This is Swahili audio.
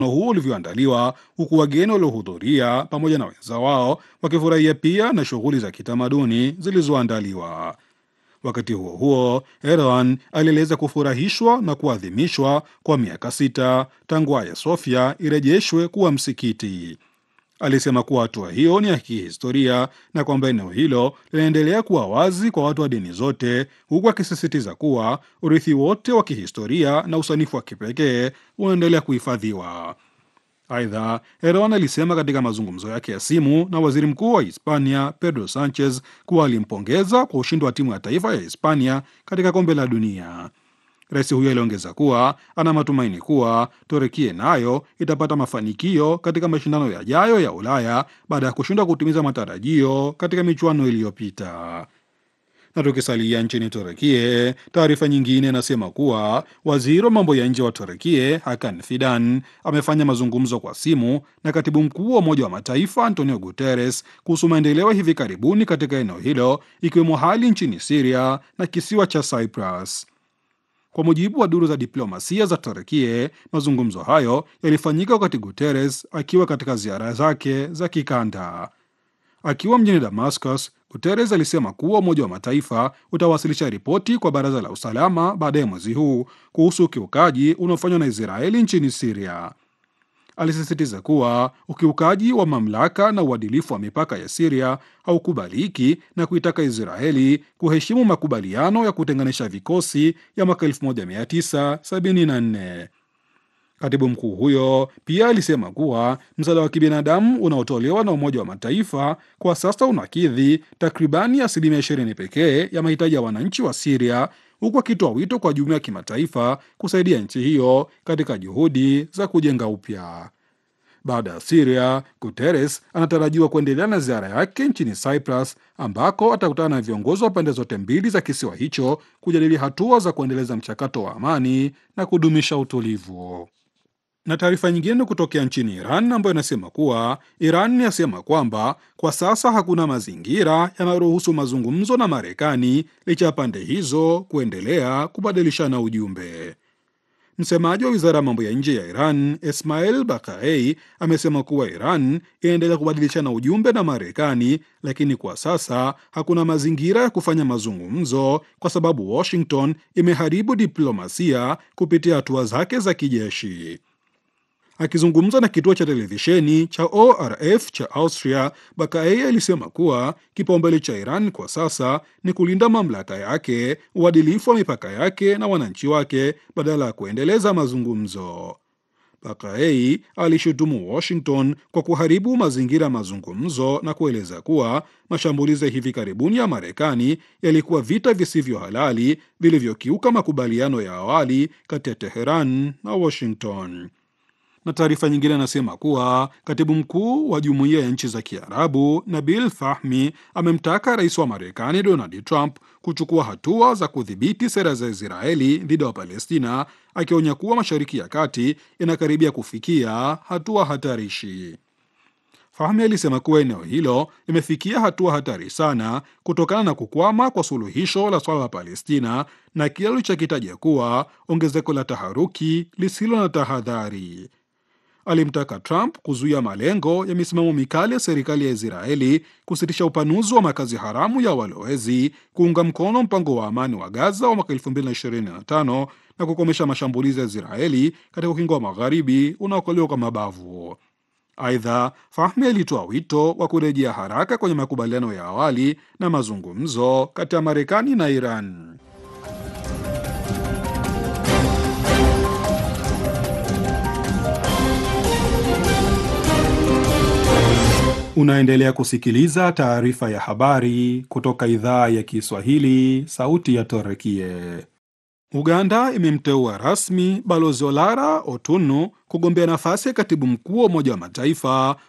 huo ulivyoandaliwa, huku wageni waliohudhuria pamoja na wenza wao wakifurahia pia na shughuli za kitamaduni zilizoandaliwa. Wakati huo huo, Erdogan alieleza kufurahishwa na kuadhimishwa kwa miaka sita tangu Hagia Sophia irejeshwe kuwa msikiti. Alisema kuwa hatua hiyo ni ya kihistoria na kwamba eneo hilo linaendelea kuwa wazi kwa watu wa dini zote, huku akisisitiza kuwa urithi wote wa kihistoria na usanifu wa kipekee unaendelea kuhifadhiwa. Aidha, Erdogan alisema katika mazungumzo yake ya simu na waziri mkuu wa Hispania Pedro Sanchez kuwa alimpongeza kwa ushindi wa timu ya taifa ya Hispania katika kombe la dunia. Rais huyo aliongeza kuwa ana matumaini kuwa Turekie nayo itapata mafanikio katika mashindano yajayo ya Ulaya baada ya kushindwa kutimiza matarajio katika michuano iliyopita. Na tukisalia nchini Turekie, taarifa nyingine inasema kuwa waziri wa mambo ya nje wa Turekie Hakan Fidan amefanya mazungumzo kwa simu na katibu mkuu wa Umoja wa Mataifa Antonio Guterres kuhusu maendeleo hivi karibuni katika eneo hilo, ikiwemo hali nchini Siria na kisiwa cha Cyprus. Kwa mujibu wa duru za diplomasia za Turkie, mazungumzo hayo yalifanyika wakati Guterres akiwa katika ziara zake za kikanda. Akiwa mjini Damascus, Guterres alisema kuwa Umoja wa Mataifa utawasilisha ripoti kwa Baraza la Usalama baadaye mwezi huu kuhusu ukiukaji unaofanywa na Israeli nchini Siria. Alisisitiza kuwa ukiukaji wa mamlaka na uadilifu wa mipaka ya Siria haukubaliki na kuitaka Israeli kuheshimu makubaliano ya kutenganisha vikosi ya mwaka 1974. Katibu mkuu huyo pia alisema kuwa msaada wa kibinadamu unaotolewa na Umoja wa Mataifa kwa sasa unakidhi takribani asilimia ishirini pekee ya mahitaji ya wananchi wa Siria, huku akitoa wito kwa jumuiya ya kimataifa kusaidia nchi hiyo katika juhudi za kujenga upya. Baada ya Siria, Guterres anatarajiwa kuendelea na ziara yake nchini Cyprus ambako atakutana na viongozi wa pande zote mbili za kisiwa hicho kujadili hatua za kuendeleza mchakato wa amani na kudumisha utulivu. Na taarifa nyingine kutokea nchini Iran ambayo inasema kuwa Iran yasema kwamba kwa sasa hakuna mazingira yanayoruhusu mazungumzo na Marekani licha ya pande hizo kuendelea kubadilishana ujumbe. Msemaji wa wizara ya mambo ya nje ya Iran Ismail Bakaei amesema kuwa Iran inaendelea kubadilishana ujumbe na Marekani, lakini kwa sasa hakuna mazingira ya kufanya mazungumzo kwa sababu Washington imeharibu diplomasia kupitia hatua zake za kijeshi. Akizungumza na kituo cha televisheni cha ORF cha Austria, Bakaei alisema kuwa kipaumbele cha Iran kwa sasa ni kulinda mamlaka yake, uadilifu wa mipaka yake na wananchi wake badala ya kuendeleza mazungumzo. Bakaei alishutumu Washington kwa kuharibu mazingira ya mazungumzo na kueleza kuwa mashambulizi ya hivi karibuni ya Marekani yalikuwa vita visivyo halali vilivyokiuka makubaliano ya awali kati ya Teheran na Washington na taarifa nyingine anasema kuwa katibu mkuu wa jumuiya ya nchi za Kiarabu Nabil Fahmi amemtaka rais wa Marekani Donald Trump kuchukua hatua za kudhibiti sera za Israeli dhidi ya Wapalestina, akionya kuwa Mashariki ya Kati inakaribia kufikia hatua hatarishi. Fahmi alisema kuwa eneo hilo limefikia hatua hatari sana kutokana na kukwama kwa suluhisho la swala la Palestina na kile alichokitaja kuwa ongezeko la taharuki lisilo na tahadhari. Alimtaka Trump kuzuia malengo ya misimamo mikali ya serikali ya Israeli, kusitisha upanuzi wa makazi haramu ya walowezi, kuunga mkono mpango wa amani wa Gaza wa mwaka 2025 na kukomesha mashambulizi ya Israeli katika ukingo wa magharibi unaokaliwa kwa mabavu. Aidha, Fahmi alitoa wito wa kurejea haraka kwenye makubaliano ya awali na mazungumzo kati ya Marekani na Iran. Unaendelea kusikiliza taarifa ya habari kutoka idhaa ya Kiswahili, sauti ya Torekie. Uganda imemteua rasmi Balozi Olara Otunu kugombea nafasi ya katibu mkuu wa Umoja wa Mataifa